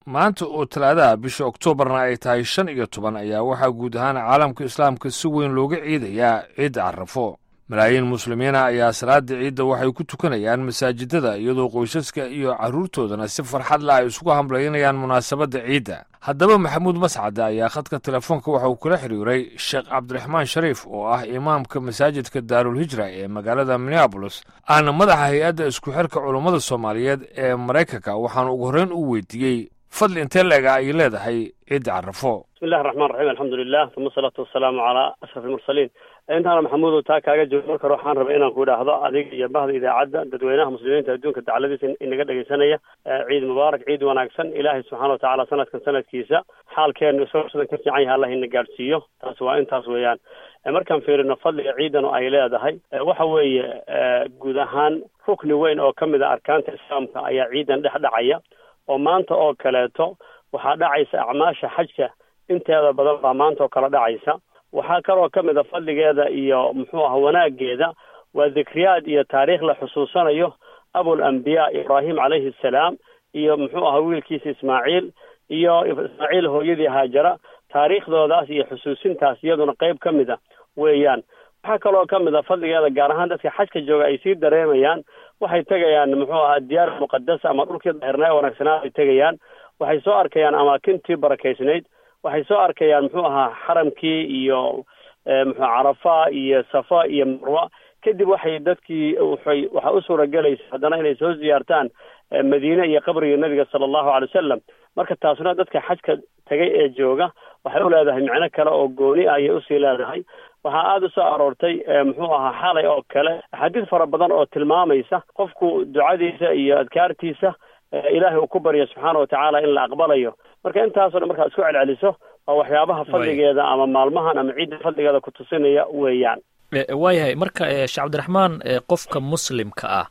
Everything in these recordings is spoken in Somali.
maanta oo talaadaha bisha oktoobarna ay tahay shan iyo toban ayaa waxaa guud ahaan caalamka islaamka si weyn looga ciidayaa ciidda carrafo malaayiin muslimiina ayaa salaada ciidda waxay ku tukanayaan masaajidada iyadoo qoysaska iyo carruurtoodana si farxad la ay isugu hamlaynayaan munaasabadda ciidda haddaba maxamuud mascade ayaa khadka telefoonka waxa uu kula xiriiray sheekh cabdiraxmaan shariif oo ah imaamka masaajidka daarulhijra ee magaalada minneabolis aana madaxa hay-adda isku xirka culummada soomaaliyeed ee maraykanka waxaanu ugu horreyn u weydiiyey fadli intee leega ay leedahay ciidda carrafo bismillahi raxmaan raxiim alxamdulilah uma asalaatu wasalaamu calaa ashraf almursaliin intaana maxamuudow taa kaaga joogo marka hore waxaan rabay inaan ku idhaahdo adiga iyo bahda idaacadda dadweynaha muslimiinta adduunka dacladiisa inaga dhegaysanaya ciid mubaarak ciid wanaagsan ilaahay subxaana watacaala sanadkan sanadkiisa xaalkeenu isagoo sidan ka fiican yahay allah ina gaadhsiiyo taas waa intaas weeyaan markaan fiirino fadliga ciidan ay leedahay waxa weeye guud ahaan rukni weyn oo ka mid a arkaanta islaamka ayaa ciidan dhex dhacaya oo maanta oo kaleeto waxaa dhacaysa acmaasha xajka inteeda badan baa maanta oo kale dhacaysa waxaa kaloo ka mid a fadligeeda iyo muxuu aha wanaageeda waa dikriyaad iyo taariikh la xusuusanayo abul ambiyaa ibraahim calayhi assalaam iyo muxuu aha wiilkiisa ismaaciil iyo ismaaciil hooyadii haajara taariikhdoodaas iyo xusuusintaas iyaduna qeyb ka mid a weeyaan waxaa kaloo ka mid a fadligeeda gaar ahaan dadka xajka jooga ay sii dareemayaan waxay tegayaan muxuu ahaa diyaar muqadasa ama dhulkii daahirnaa wanaagsanaa ay tegayaan waxay soo arkayaan amaakintii barakaysnayd waxay soo arkayaan muxuu ahaa xaramkii iyo muxuu carafa iyo safa iyo marwa kadib waxay dadkii waxay waxaa u suuragelaysa haddana inay soo ziyaartaan madiine iyo qabriga nebiga sala allahu alay wasalam marka taasuna dadka xajka tegay ee jooga waxay u leedahay micno kale oo gooni ah ayay usii leedahay waxaa aada u soo aroortay muxuu ahaa xalay oo kale axaadiis fara badan oo tilmaamaysa qofku ducadiisa iyo adkaartiisa ilaahay uu ku baryo subxaana watacaala in la aqbalayo marka intaasoo dhan markaa isku celceliso waa waxyaabaha fadligeeda ama maalmahan ama ciidda fadligeeda ku tusinaya weeyaan waayahay marka sheekh cabdiraxmaan qofka muslimka ah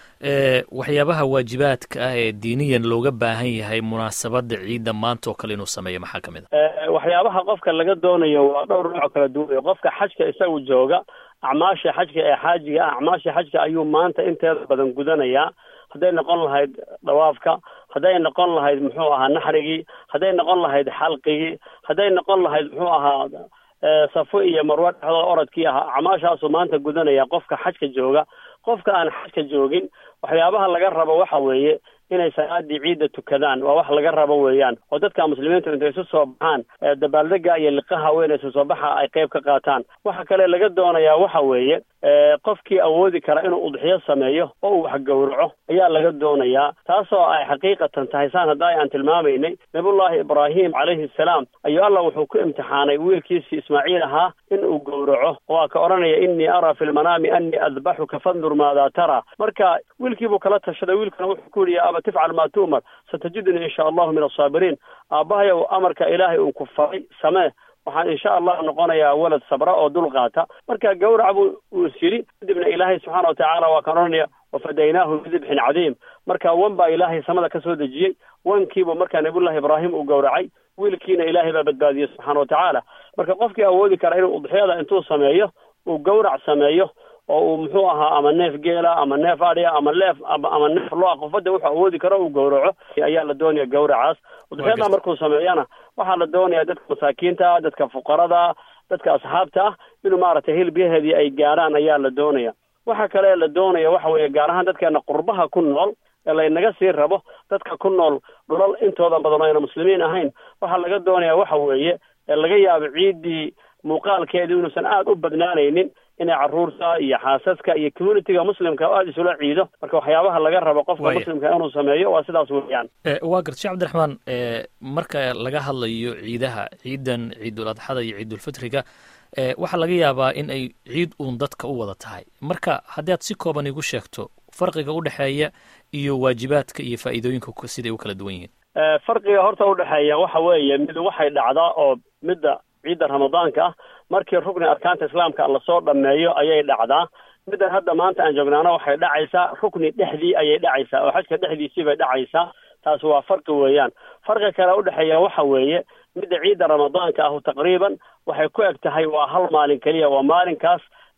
waxyaabaha waajibaadka ah ee diiniyan looga baahan yahay munaasabadda ciidda maanta oo kale inuu sameeyo maxaa ka mid a waxyaabaha qofka laga doonayo waa dhowr nooc kala duwan qofka xajka isagu jooga acmaasha xajka ee xaajiga ah acmaasha xajka ayuu maanta inteeda badan gudanayaa hadday noqon lahayd dhawaafka hadday noqon lahayd muxuu ahaa naxrigii hadday noqon lahayd xalqigii hadday noqon lahayd muxuu ahaa safo iyo marwo dhexdooda orodkii ahaa acmaashaasuu maanta gudanaya qofka xajka jooga qofka aan xajka joogin waxyaabaha laga rabo waxa weeye inay salaadii ciidda tukadaan waa wax laga rabo weeyaan oo dadka muslimiintu intay isu soo baxaan dabaaldega iyo liqaha weyn isu soo baxa ay qayb ka qaataan waxa kale laga doonayaa waxa weeye qofkii awoodi kara inuu udxiyo sameeyo oo uu wax gowraco ayaa laga doonayaa taasoo ay xaqiiqatan tahay saan hadda aan tilmaamaynay nabiyullaahi ibraahim calayhi assalaam ayuu allah wuxuu ku imtixaanay wiilkiisii ismaaciil ahaa in uu gowraco waa ka odhanaya innii araa fi lmanaami annii adbaxuka fandur maadaa taraa marka wiilkiibuu kala tashaday wiilkana wuxuu ku yihi aba tifcal maa tu'mar satajidunii insha allahu min asaabiriin aabbahayow amarka ilaahay uu ku faray samee waxaan insha allah noqonayaa walad sabra oo dul qaata marka gawrac buu uu is yidhi kadibna ilaahay subxaana watacaala waa kan odhanaya wafadaynaahu bidibxin cadiim marka wan baa ilaahay samada ka soo dejiyey wankiibu markaa nabiyullahi ibraahim uu gowracay wiilkiina ilaahay baa badbaadiyey subxaana watacaala marka qofkii awoodi kara inuu udxiyada intuu sameeyo uu gawrac sameeyo oo uu muxuu ahaa ama neef geela ama neef adhiya ama leef ama neef loa qofada wuxuu awoodi karo uu gowraco ayaa la doonaya gawracaas udxiyada markuu sameeyana waxaa la doonaya dadka masaakiinta dadka fuqarada dadka asxaabta ah inuu maaragtay hilibyaheedii ay gaarhaan ayaa la doonaya waxa kale la doonaya waxa weeye gaar ahaan dadkeena qurbaha ku nool ee laynaga sii rabo dadka ku nool dhulal intooda badan o ayna muslimiin ahayn waxaa laga doonaya waxa weeye laga yaabo ciiddii muuqaalkeedu inuusan aada u badnaanaynin inay carruurta iyo xaasaska iyo communitiga muslimka aada isula ciido marka waxyaabaha laga rabo qofka muslimka inuu sameeyo waa sidaas weeyaan waa garta shek cabdiraxmaan marka laga hadlayo ciidaha ciidan ciidul adxada iyo ciidulfitriga waxaa laga yaabaa in ay ciid uun dadka u wada tahay marka haddii aad si kooban igu sheegto farqiga udhexeeya iyo waajibaadka iyo faa'iidooyinka siday u kala duwan yihiin farqiga horta udhexeeya waxa weeye mid waxay dhacdaa oo midda ciidda ramadaanka ah markii rukni arkaanta islaamka lasoo dhameeyo ayay dhacdaa middan hadda maanta aan joognaana waxay dhacaysaa rukni dhexdii ayay dhacaysaa oo xajka dhexdiisii bay dhacaysaa taasi waa farqi weeyaan farqi kale udhexeeya waxa weeye midda ciidda ramadaanka ahu taqriiban waxay ku eg tahay waa hal maalin keliya waa maalinkaas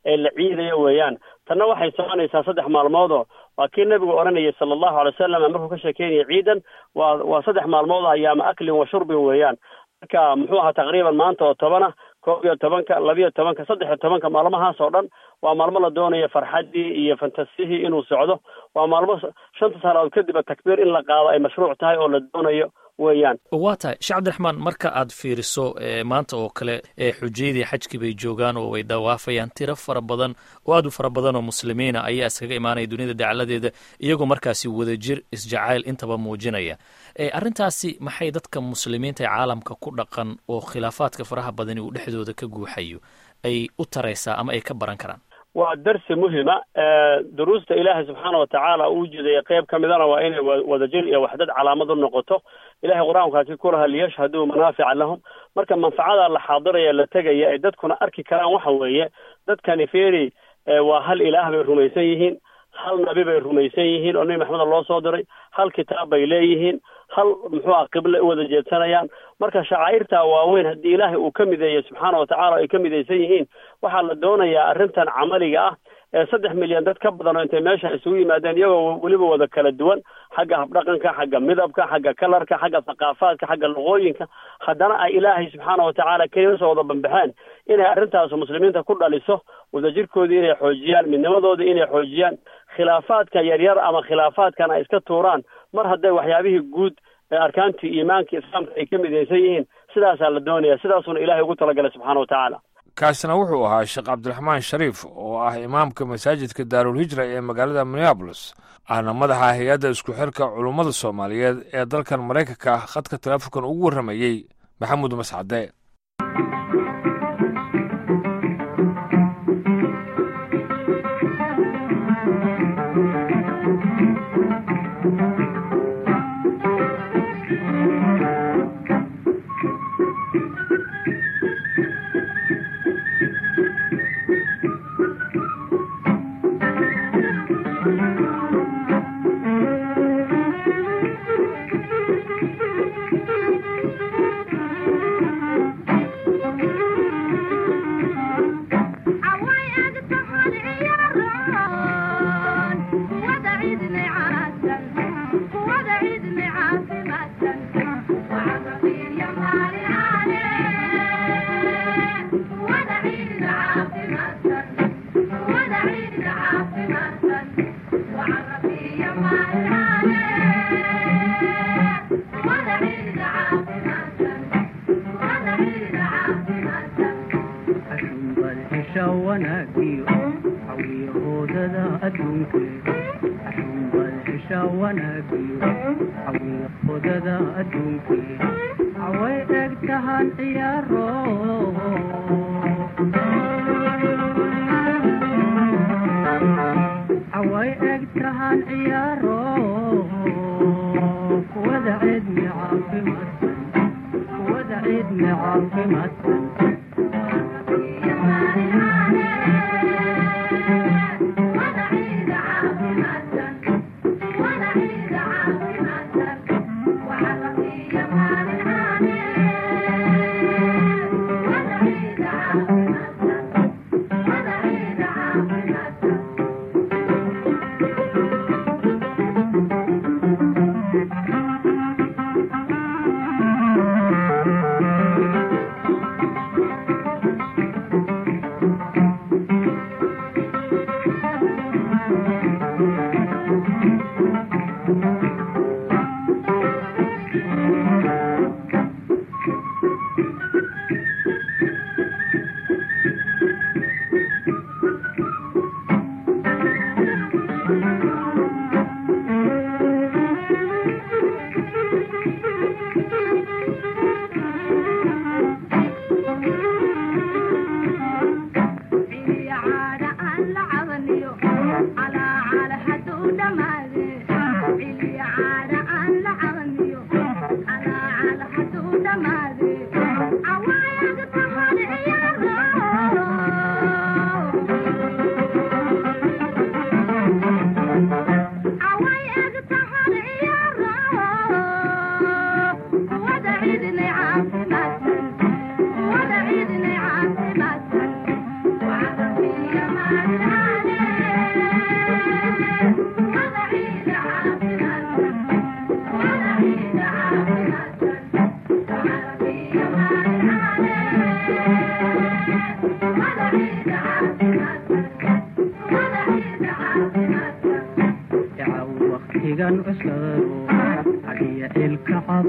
ee la ciidayo weeyaan tanna waxay soconaysaa saddex maalmoodoo waa kii nebigu odhanayay sala allahu alay wasalam markuu ka sheekeynaya ciidan waa waa saddex maalmood ayaama aklin wa shurbin weeyaan marka muxuu ahaa taqriiban maanta oo tobana koob iyo tobanka labiyo tobanka saddex iyo tobanka maalmahaas oo dhan waa maalmo la doonayo farxaddii iyo fantasihii inuu socdo waa maalmo shanta salaadood kadib takbiir in la qaado ay mashruuc tahay oo la doonayo weeyaan waa tahay sheekh cabdiraxmaan marka aad fiiriso maanta oo kale xujayadii xajkii bay joogaan oo way dawaafayaan tiro fara badan oo aad u fara badan oo muslimiina ayaa iskaga imaanaya duniyada dacaladeeda iyagoo markaasi wadajir isjacayl intaba muujinaya arrintaasi maxay dadka muslimiinta ee caalamka ku dhaqan oo khilaafaadka faraha badani uu dhexdooda ka guuxayo ay u taraysaa ama ay ka baran karaan waa darsi muhima duruusta ilaahay subxaana watacaala uu jeedaya qeyb ka midana waa inay wadajir iyo waxdad calaamad u noqoto ilahay qur-aankaasi ku lahaa liyashhaduu manaafica lahum marka manfacada la xaadiraya la tegaya ay dadkuna arki karaan waxa weeye dadkani feri waa hal ilaah bay rumaysan yihiin hal nabi bay rumaysan yihiin oo nebi maxameda loo soo diray hal kitaab bay leeyihiin hal muxuu ah qible u wada jeedsanayaan marka shacaa'irta waaweyn haddii ilaahay uu ka mideeyo subxaana watacaala ay ka midaysan yihiin waxaa la doonayaa arrintan camaliga ah ee saddex milyan dad ka badan oo intay meesha isugu yimaadeen iyagoo weliba wada kala duwan xagga habdhaqanka xagga midabka xagga kalarka xagga thaqaafaadka xagga luqooyinka haddana ay ilaahay subxaana watacaala keliya soo wada bambaxeen inay arrintaas muslimiinta ku dhaliso wadajirkoodii inay xoojiyaan midnimadoodii inay xoojiyaan khilaafaadka yaryar ama khilaafaadkan ay iska tuuraan mar hadday waxyaabihii guud ee arkaantii iimaanka islaamka ay ka midaysan yihiin sidaasaa la doonaya sidaasuna ilahay ugu talagalay subxaana watacaala kaasina wuxuu ahaa sheekh cabdiraxmaan shariif oo ah imaamka masaajidka daarulhijra ee magaalada minneabolis ahna madaxa hay-adda isku xirka culummada soomaaliyeed ee dalkan maraykanka ah khadka taleefonkan ugu warramayey maxamuud mascade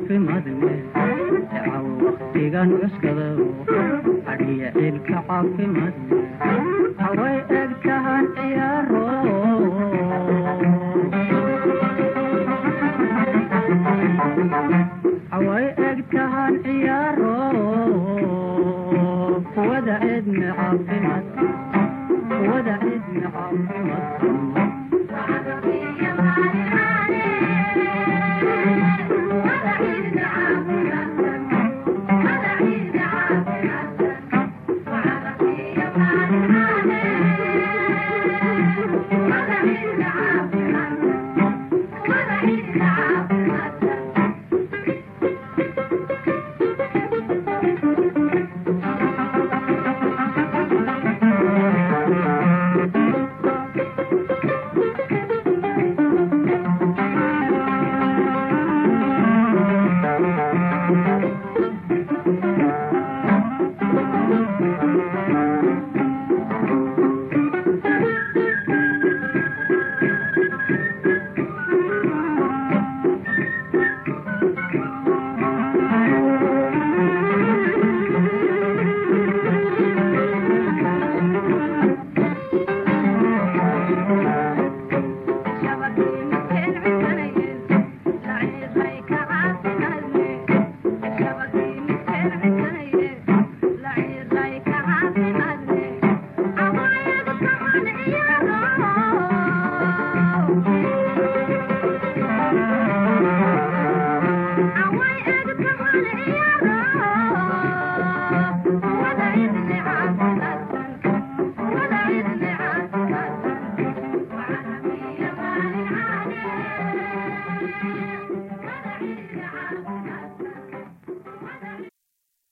caafimaadne caw waktigan cuskada adhiya ciilka caafimaadne haway eg tahan ciyaaro haway eg tahan ciyaaro kuwada cidna caafimaad kuwada cidna caafimaad